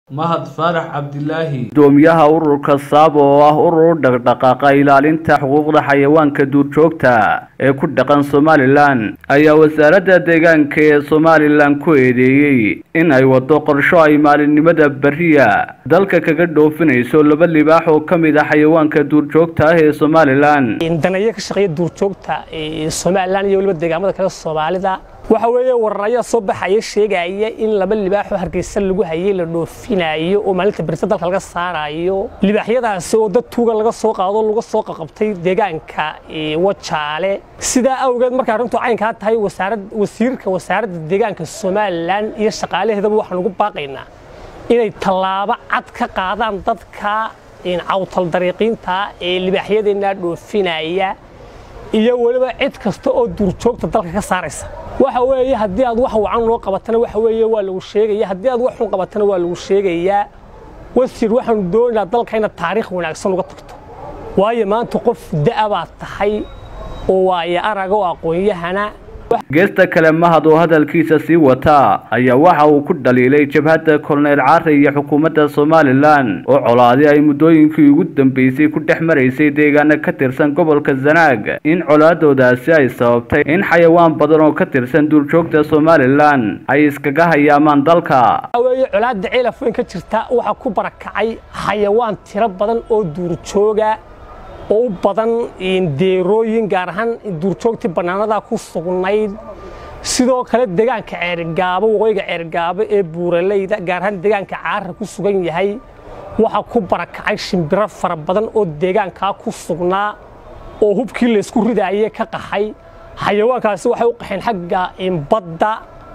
Mahad Faarax Cabdilaahi gudoomiyaha ururka saab oo ah urur u dhaqdhaqaaqa ilaalinta xuquuqda xayawaanka duurjoogta ee ku dhaqan somalilan ayaa wasaaradda deegaanka ee somalilan ku eedeeyey in ay wado qorsho ay maalinimada beriya dalka kaga dhoofinayso laba libaax oo ka mid ah xayawaanka duurjoogta ah ee somalilan danayo ka shaqeeya duurjoogta ee somalilan iyo weliba deegaamada kale soomaalida waxa weeye warar ayaa soo baxaya sheegaya in laba libaaxoo hargeysa lagu hayay la dhoofinayo oo maalinta berita dalka laga saarayo libaaxyadaasi oo dad tuuga laga soo qaado laga soo qaqabtay deegaanka wajaale sidaa awgeed markay arrintu caynkaa tahay wasiirka wasaaradda deegaanka somalilan iyo shaqaalaheedaba waxaan ugu baaqaynaa inay tallaabo cad ka qaadaan dadka cawtal dariiqiinta ee libaaxyadeenna dhoofinaya iyo weliba cid kasta oo duurjoogta dalka ka saaraysa waxa weeye haddii aad wax wacan loo qabatana waxa weeye waa lagu sheegaya haddii aad wax xun qabatana waa lagu sheegayaa wasiir waxaanu doonaynaa dalka inaad taariikh wanaagsan uga tagto waayo maanta qof da'a baad tahay oo waayo araga oo aqoon-yahana geesta kale mahad oo hadalkiisa sii wata ayaa waxa uu ku dhaliilay jabhadda kolonel caare iyo xukuumadda somalilan oo colaadi ay muddooyinkii ugu dambeysay ku dhex maraysay deegaano ka tirsan gobolka zanaag in colaadoodaasi ay sababtay in xayawaan badan oo ka tirsan duurjoogta somalilan ay iskaga hayaamaan dalka weye colaadda ceelaf weyn ka jirta waxaa ku barakacay xayawaan tiro badan oo duurjooga oo u badan deerooyin gaar ahaan duurjoogtii bannaanadaa ku sugnayd sidoo kale deegaanka ceerigaabo waqooyiga ceerigaabo ee buuraleyda gaar ahaan deegaanka caarra ku sugan yahay waxaa ku barakacay shimbiro fara badan oo deegaankaa ku sugnaa oo hubkii laysku ridaayey ka qaxay xayawaankaasi waxay u qaxeen xagga badda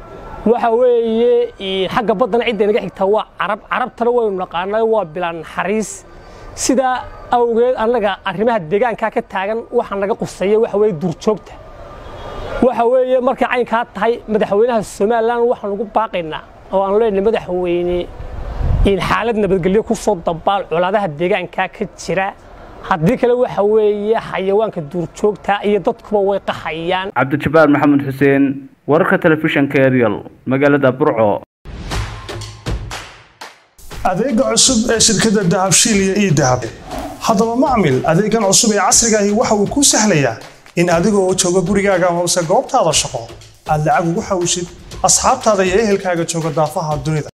waxa weeye xagga baddana cidda naga xigtaa waa carab carabtana waynu naqaanay waa bilaa naxariis sidaa awgeed annaga arrimaha deegaankaa ka taagan waxaa naga qusaya waxa weeye duurjoogta waxa weeye markay caynkaa tahay madaxweynaha somalilan waxaan ugu baaqaynaa oo aan leenahay madaxweyne in xaalad nabadgelyo ku soo dabaal colaadaha deegaankaa ka jira haddii kale waxa weeye xayawaanka duurjoogta iyo dadkuba way qaxayaan cabdijabbaar maxamed xuseen wararka telefishanka ariel magaalada burco adeega cusub ee shirkadda dahabshiil iyo ii dahab haddaba macmil adeegan cusub ee casrigaahi waxa uu kuu sahlayaa in adigoo jooga gurigaaga hoose goobtaada shaqo aad lacag ugu xawshid asxaabtaada iyo ehelkaaga jooga daafaha dunida